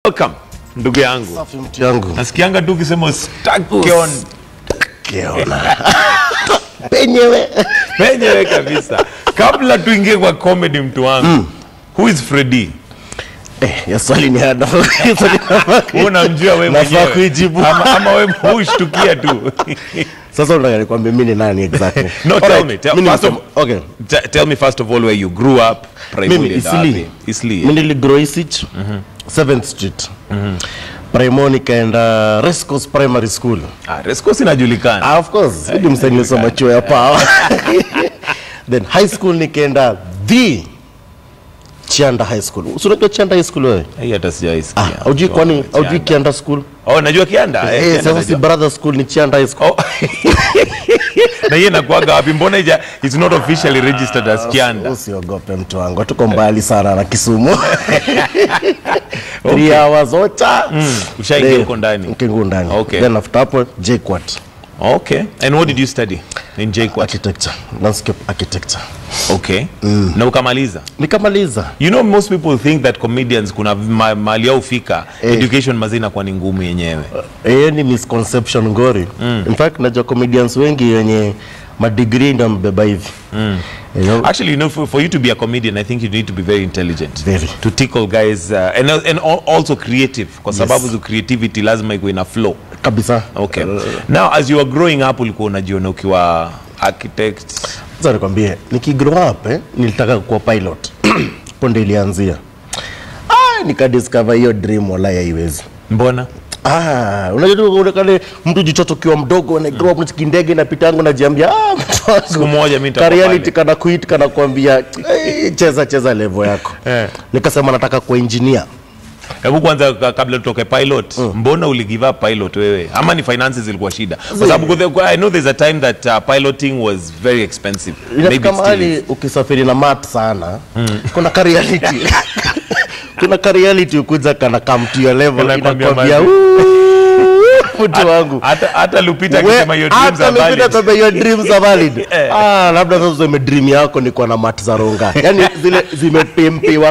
welcome ndugu yangu Safi mtu yangu. nasikianga tu ukisema stake on Kiona. Penyewe. penyewe kabisa kabla tuingie kwa comedy mtu wangu who is Freddy Eh, ya swali ni hada. Swali nafaa ku- Wewe unamjua wewe Nafaa mwenyewe kuijibu. ama, ama wewe hushtukia tu Sasa unataka nikwambie mimi ni nani exactly? No, tell Alright, me, tell- mimi first ni- of- okay. T- tell me first of all where you grew up Mimi primarily and Isli. wapi? Isli Mimi niligrow Isich, 7th Street. Primo nikaenda Rescos Primary School. ah, Rescos inajulikana Ah, of course. Hadi msanii nilisoma chuo ya power. Then high school nikaenda the Chianda High School. Si unajua Chianda High School wewe? hii hata Ah, sijaisikia haujui kwani haujui Kianda School? oh najua kianda eh, Eh, Kianda sasa si najua. brother school ni Chianda High School. Oh. na hiyo inakuwaga wapi mbona ija it's not officially registered as kianda Usiogope mtu wangu, tuko mbali sana na Kisumu. Three hours ocha. ushaingia Then, huko ndani Ukiingia ndani. Okay. Then after hapo JKUAT okay and what did you study in JKUAT architecture, landscape architecture. okay na ukamaliza Nikamaliza. you know most people think that comedians kuna ma, mali au fika Eh. education mazina kwa ni ngumu yenyewe hiyo ni misconception ngori in fact najua comedians wengi wenye madigrii ndio mbeba hivi You know, Actually, you know, for, for you to be a comedian, I think you need to be very intelligent. Very. To tickle guys uh, and, and al- also creative. Kwa sababu yes. creativity lazima iko ina flow. kabisa Okay. Now, as you were growing up, ulikuwa unajiona ukiwa architect. sasa nikwambie nikigrow up eh, nilitaka kuwa pilot ponde ilianzia ah, nikadiscover hiyo dream wala haiwezi Mbona? Ah, unajua tu ule kale mtu jichoto kiwa mdogo na grow up unachiki ndege inapita yangu najiambia ah mtu wangu. Siku moja mimi nitakuwa Ka reality pilot. kana kuit kana kuambia "Eh, cheza cheza level yako. Eh. Nikasema nataka kuwa engineer. Hebu kwanza ka- kabla tutoke pilot, mbona uli give up pilot wewe? Ama ni finances zilikuwa shida? Kwa sababu kuthe- I know there's a time that uh, piloting was very expensive. Maybe inafika it still is. mahali ukisafiri na mat sana kuna ka reality kuna ka reality ukuja kana come to your level Kanakwambia inakwambia mazi. "Ooh, mtu wangu Hata hata Lupita We- akisema your dreams hata are Lupita valid. kwambia your dreams are valid ah labda sasa useme dream yako ni kuwa na mat za ronga yani zile zimepimpiwa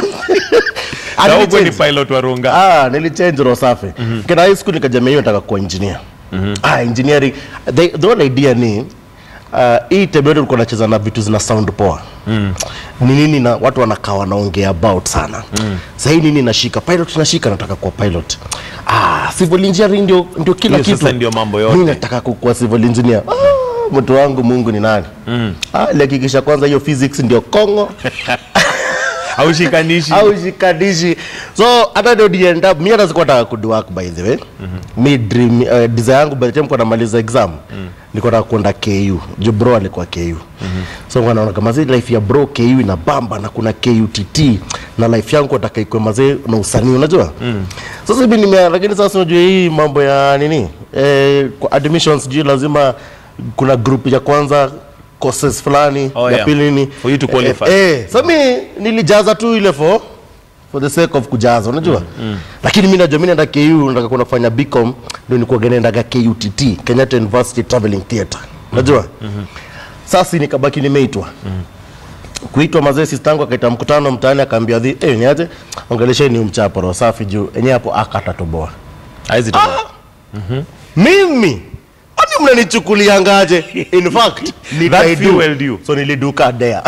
Na wewe ni Nilichange. pilot wa Runga. Ah, nilichange roho safi. Kina high school nikajamia hiyo nataka kuwa engineer. Ah, engineering. The, the whole idea ni uh, hii tebe yetu ulikuwa nacheza na vitu zina sound poa. Ni nini na watu wanakaa wanaongea about sana. Sasa hii nini nashika? Pilot nashika nataka kuwa pilot. Ah, civil engineering ndio ndio kila Hiyo kitu. sasa ndio mambo yote. Mimi nataka kuwa civil engineer. Ah, mtu wangu Mungu ni nani? Ah, hakikisha kwanza hiyo physics ndio Kongo Haushikanishi. au shikanishi so hata ndio end up mimi hata sikuwa nataka kudo work by the way mi dream uh, desire yangu by the time kwa namaliza exam nilikuwa nataka kwenda KU jo bro alikuwa KU so kwa naona kama zile life ya bro KU ina bamba na kuna KUTT na life yangu nataka ikwe mazee na usanii unajua sasa hivi nime lakini sasa unajua hii mambo ya nini eh, kwa admissions juu lazima kuna group ya kwanza courses fulani Oh, ya yeah. pili nini For you to qualify. eh, eh, so mi nilijaza tu ile for for the sake of kujaza unajua lakini mi najua mi naenda ku nataka kwenda kufanya bcom ndio nikuwa naendaga kutt kenyatta university traveling theatre unajua sasa nikabaki nimeitwa kuitwa mazee sistangu akaita mkutano mtaani akaambia dhi eh, niaje ongelesheni umchapo roho safi juu enyewe hapo akatatoboa Haizi toboa. mimi ani mnanichukuliangaje in fact nikaidu. fueled you. so niliduka dea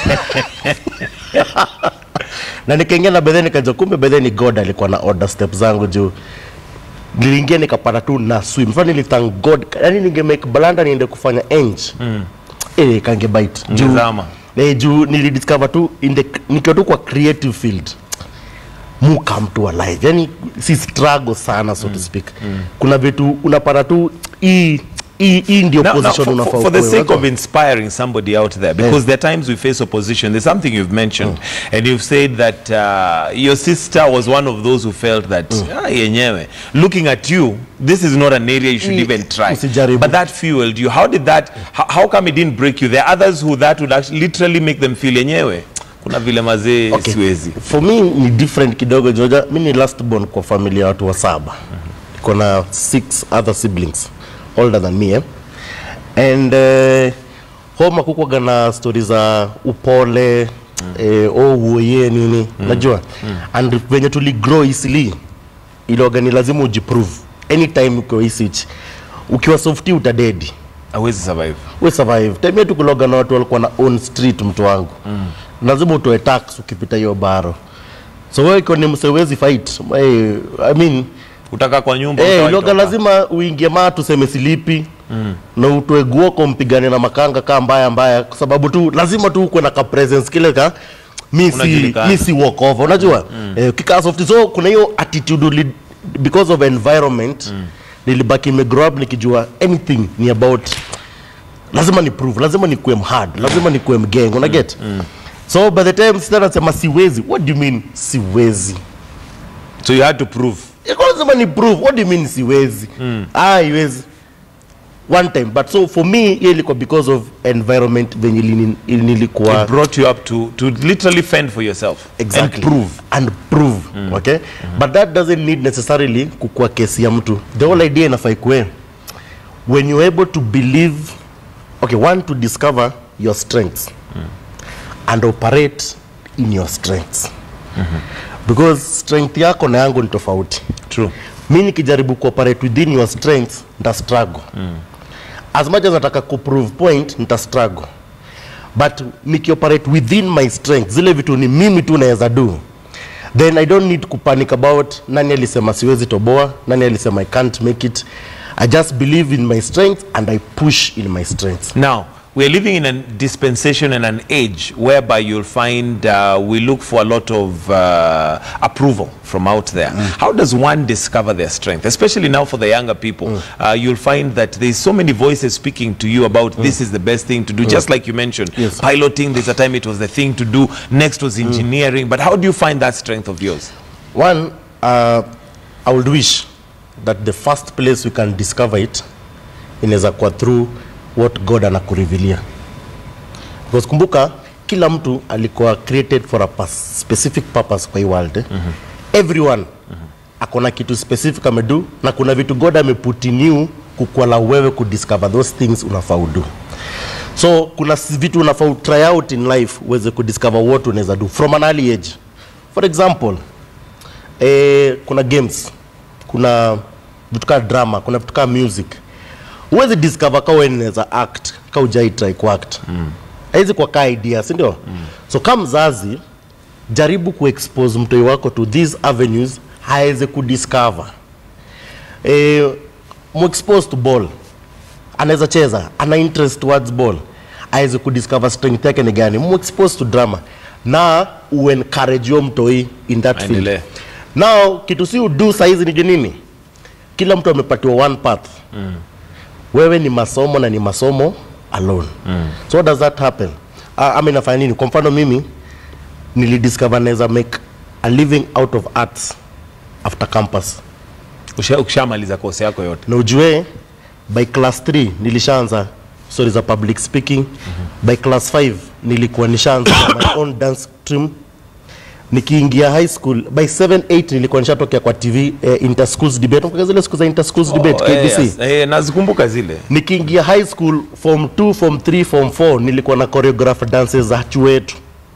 na nikaingia na bedhe nikaja kumbe bedhe ni god alikuwa na order step zangu juu niliingia nikapata tu na swim fa nilithank god yani ninge make blanda niende kufanya eng mm. eh kange bite juu Ungezama. eh, juu nilidiscover tu in the nikiwa tu kwa creative field mu come to alive yani si struggle sana so to speak kuna vitu unapata tu hii hii hii ndio Now, now, position for, unafaa for, for the ukuwe, sake unajua? of inspiring somebody out there, because there are times we face opposition, there's something you've mentioned, and you've said that uh, your sister was one of those who felt that, ah, yenyewe, looking at you, this is not an area you should Mm. even try. Usijaribu. But that fueled you. How did that, how, how come it didn't break you? There are others who that would actually literally make them feel yenyewe. Kuna vile mazee Okay. siwezi. for me ni different kidogo joja mi ni last born kwa familia ya watu wa saba iko na six other siblings older than me eh? and uh, homa kukwaga na stori za upole mm. eh, ouoye nini mm. najua mm. and venye tuli grow easily iloga ni lazima ujiprove anytime ukiwa hii switch ukiwa softi utadedi hawezi survive we survive time yetu kuloga na watu walikuwa na own street mtu wangu mm. lazima utoe tax ukipita hiyo baro so wewe ikiwa ni msewezi fight hey, i mean utakaa kwa nyumba hey, utawahi loga toka. lazima uingie maa tuseme silipi mm. na utoe guoko mpigane na makanga kaa mbaya mbaya kwa sababu tu lazima tu ukwe na ka presence kile ka mi si, Unajulikana. mi si walk over unajua mm. eh, kikaa soft so kuna hiyo attitude uli, because of environment mm. nilibaki nimegrow up nikijua anything ni about lazima ni prove lazima nikuwe mhard lazima nikuwe mgeng una get mm. so by the time sita nasema siwezi what do you mean siwezi so you had to prove Iko lazima ni prove what do you mean siwezi mm. ah iwezi one time but so for me hiyo ilikuwa because of environment venye ilini- ili nilikuwa it brought you up to to literally fend for yourself exactly and prove and prove okay but that doesn't need necessarily kukua kesi ya mtu the whole idea inafai kuwe when you're able to believe okay one to discover your strengths and operate in your strengths because strength yako na yangu ni tofauti true mi nikijaribu kuoperate within your strengths nita struggle mm. as much as nataka kuprove point nita struggle but nikioperate within my strength zile vitu ni mimi tu naweza do then i don't need kupanic about nani alisema siwezi toboa nani alisema i can't make it i just believe in my strength and i push in my strength Now, we are living in a dispensation and an age whereby you'll find uh, we look for a lot of uh, approval from out there. How does one discover their strength? Especially now for the younger people, uh, you'll find that there's so many voices speaking to you about this is the best thing to do. Just like you mentioned, Yes. piloting, there's a time it was the thing to do. Next was engineering. But how do you find that strength of yours? one uh, i would wish that the first place we can discover it inaweza kuwa through what god anakurevealia because kumbuka kila mtu alikuwa created for a purpose, specific purpose kwa hii world eh? mm-hmm. everyone mm-hmm. akona kitu specific amedu na kuna vitu god ameput in you kukwala wewe kudiscover those things unafaa udu so kuna s- vitu unafaa try out in life uweze kudiscover what unaweza do from an early age for example eh, kuna games kuna vitu kaa drama kuna vitu kaa music huwezi discover ka wewe unaweza act ka ujai try kuact mm. haizi kwa kaa idea si ndio mm. so kama mzazi jaribu kuexpose mtoi wako to these avenues aweze kudiscover eh, muexpose to ball anaweza cheza ana interest towards ball aweze kudiscover strength yake ni gani muexpose to drama na uencourage yo mtoi in that field Aendelee. now kitu si udu saizi ni nini kila mtu amepatiwa one path mm. wewe ni masomo na ni masomo alone mm. so what does that happen uh, ama inafanya nini kwa mfano mimi nilidiscover naweza make a living out of arts after campus Usha- Ukishamaliza kosi yako yote. na ujue by class 3 nilishaanza story za public speaking mm-hmm. by class 5 nilikuwa nishaanza my own dance stream nikiingia high school by 7 8 nilikuwa nishatokea kwa tv eh, interschools debate Unakumbuka zile siku za interschools debate Oh, eh, KBC yes. Eh, nazikumbuka zile. nikiingia high school form 2 form 3 form 4 nilikuwa na choreograph dances za chuo yetu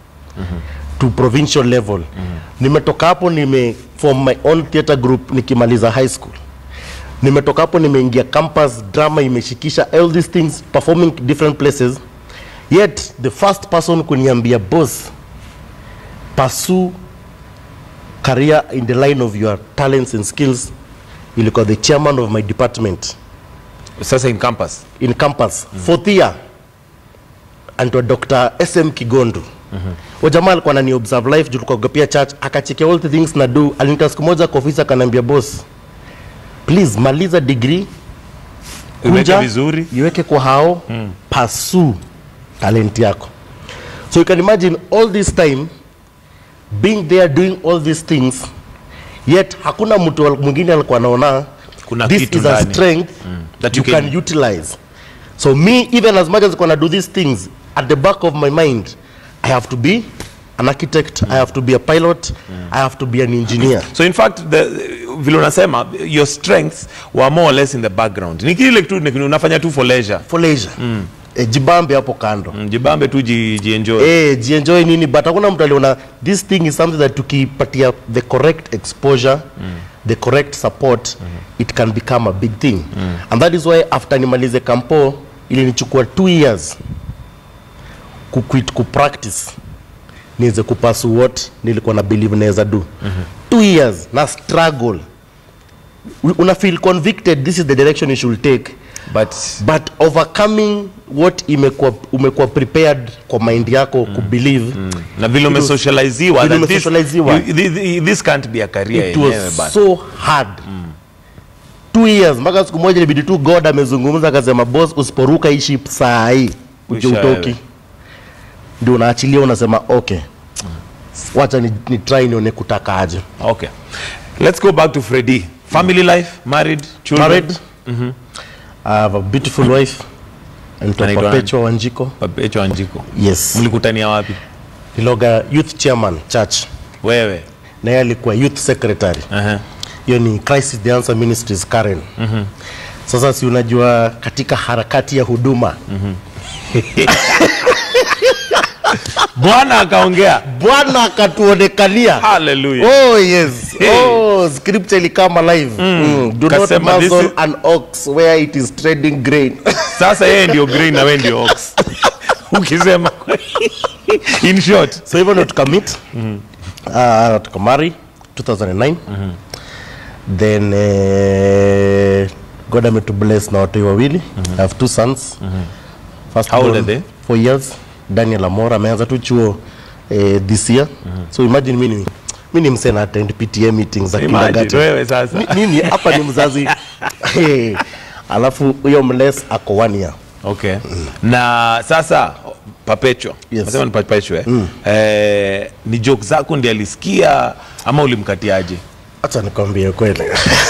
to provincial level nimetoka hapo nime form my own theater group nikimaliza high school nimetoka hapo nimeingia campus drama imeshikisha all these things performing different places yet the first person kuniambia boss pursue career in the line of your talents and skills ilikuwa the chairman of my department Sasa in campus. in campus mm. fourth year anaitwa dr sm kigondu mm-hmm. jamaa alikuwa anani observe life juu tulikuwa pia church akachekia all the things na do alinita siku moja kwa ofisi akaniambia boss please maliza degree Iweke vizuri. iweke kwa hao mm. pursue talent yako so you can imagine all this time being there doing all these things yet hakuna mtu al- mwingine alikuwa anaona Kuna this kitu is a ndani. strength That you you can can- utilize so me even as much as gonna do these things at the back of my mind i have to be an architect i have to be a pilot i have to be an engineer so in fact the, vile unasema your strengths were more or less in the background ni kile tu ni- unafanya tu for leisure for leisure mm. e, jibambe hapo kando Mm, jibambe tu ji, jienjoy eh jienjoy nini but hakuna mtu aliona this thing is something that tukipatia the correct exposure mm. the correct support it can become a big thing and that is why after nimalize kampo ilinichukua two years kuquit kupractice niweze kupasu what nilikuwa na believe naweza do two years na struggle U- una feel convicted this is the direction you should take but but overcoming what imekuwa umekuwa prepared kwa mind yako mm. kubelieve na vile umesocializiwa Vile that this- umesocializiwa. you- thi- thi- this can't be a career it yenyewe was bana. so hard two years mpaka siku moja ilibidi tu god amezungumza akasema boss usiporuka hii ship saa hii uje Kuisha utoki wewe. ndio unaachilia unasema okay wacha ni, ni try nione kutakaje okay let's go back to Freddy family life married children married I have a beautiful wife anaitwa Anaitwa Perpetua Wanjiko Perpetua Wanjiku yes mlikutania wapi niloga youth chairman church wewe na yeye alikuwa youth secretary Aha. hiyo ni crisis the answer ministries karen mm-hmm. sasa si unajua katika harakati ya huduma bwana akaongea bwana akatuonekania haleluya oh yes Hey. oh scripture ilikama live mm. do not Kasema, this muzzle is- an ox where it is trading grain sasa yeye ndio green na wewe ndio ox ukisema in short so hivyo ndo tukamit uh, tukamari 2009 then uh, god ametubless na watoi wawili i have two sons First How old born, are they? four years daniel amora ameanza tu chuo eh, this year so imagine mimi mi ni msee na attend pta meetings za imagine kindergarten wewe sasa Mi- mimi hapa ni mzazi hey. alafu huyo mles ako one year okay na sasa Perpetua Yes. nasema ni Perpetua eh? eh, ni joke zako ndiye alisikia ama ulimkatiaje Acha nikwambie kweli.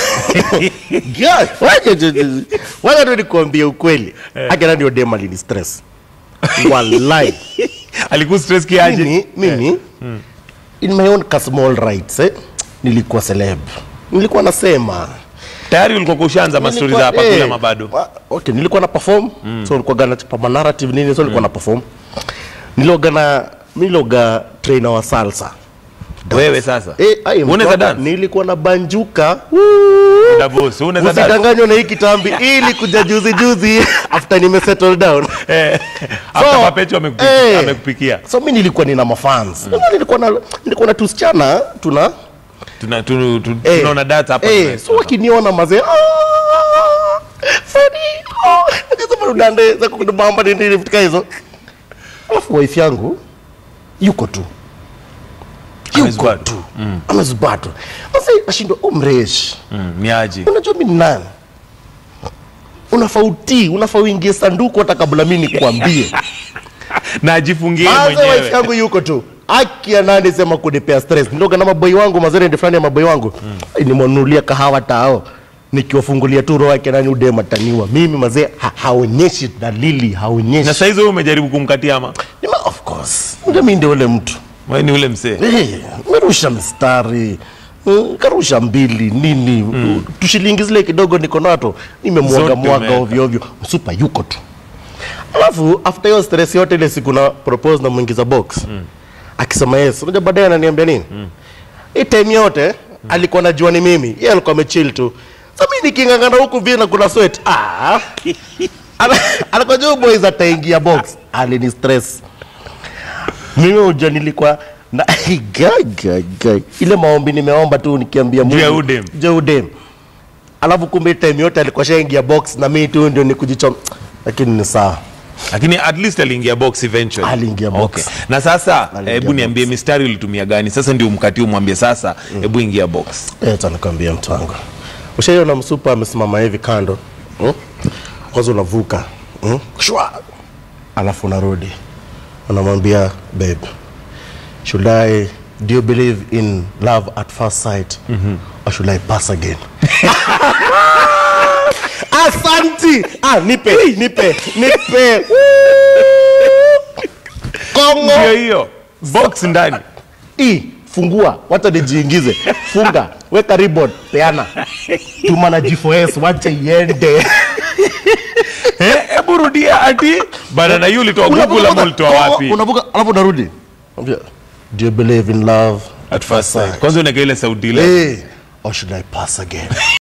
God, wacha tu- wacha tu nikwambie ukweli. Haki ndio dem alini stress. Wallahi. alikuwa stress kiaje Mimi mimi in my own small rights eh, nilikuwa celeb. Nilikuwa nasema tayari ulikuwa kushaanza mastori za Nilikuwa- hapa eh, kula mabado wa- Okay, nilikuwa na perform. So nilikuwa gana chapa narrative nini so nilikuwa na perform. Niloga na niloga trainer wa salsa. wewe sasa Eh, ai, unaweza mtoto, dance nilikuwa na banjuka. Davos unaweza dance usidanganywa na hii kitambi ili kuja juzi juzi after nime settle down eh after Perpetua amekupi- eh, amekupikia so mi nilikuwa nina mafans mm. nilikuwa na nilikuwa na tusichana tuna tuna tu- tu- eh, tunaona data hapa eh, tuna- so wakiniona mazee "Ah, Freddy, oh, akasema udande za kudumamba nini nini vitu kama hizo alafu wife yangu yuko tu yuko Amezubatu. tu amezubatu sasa ashindwa umresh Mm, ni aje unajua mi ni nani unafaa utii unafaa uingie sanduku hata kabla mi nikuambie na ajifungie Kwanza wife mwenyewe yangu yuko tu aki ya nani sema kunipea stress ndoga na maboi wangu mazerende fulani ya maboi wangu mm. nimwanulia kahawa tao nikiwafungulia tu roho yake nani udema taniwa mimi mazee ha, haonyeshi dalili na haonyeshi saizi wewe umejaribu kumkatia ama Nima, of course ndio mi ndio ule mtu wewe ni ule msee Eh, merusha mstari mm, karusha mbili nini mm. tushilingi zile kidogo niko nato nimemwaga Zote mwaga umeweka. ovyo ovyo msupa yuko tu alafu after hiyo stress yote ile siku na propose na mwingiza box mm. akisema yes unajua baadaye ananiambia nini mm. hii time yote mm. alikuwa najua ni mimi yeye alikuwa amechill tu sasa mimi nikingangana huku vile na kuna sweat ah Ana- alikuwa juu boys ataingia box alini stress mimi uja nilikuwa na Gai, gai, gai. ile maombi nimeomba tu nikiambia Juu ya Mungu, udem. juu ya udem alafu kumbe time yote alikuwa shaingia box na mimi tu ndio nikujichom lakini ni sawa lakini at least aliingia box eventually Aliingia box. okay. na sasa Aliingia hebu box. niambie mistari ulitumia gani sasa ndio mkati umwambie sasa hebu ingia box Eh, acha nikwambia mtu wangu ushaiona msupa amesimama hivi kando hmm? kwanza unavuka hmm? Shwa! alafu unarudi unamwambia babe should i do you believe in love at first sight or should i pass again asanti ah, nipe nipe nipe Woo! kongo ndio hiyo box ndani hii fungua wacha nijiingize funga weka ribbon peana tuma na G4S wacha iende Eh, hebu rudia ati bana na hiyo ulitoa google ama ulitoa wapi unavuka alafu unarudi Ambia, do you believe in love at first sight kwanza unaweka ile sauti ile Eh, or should I pass again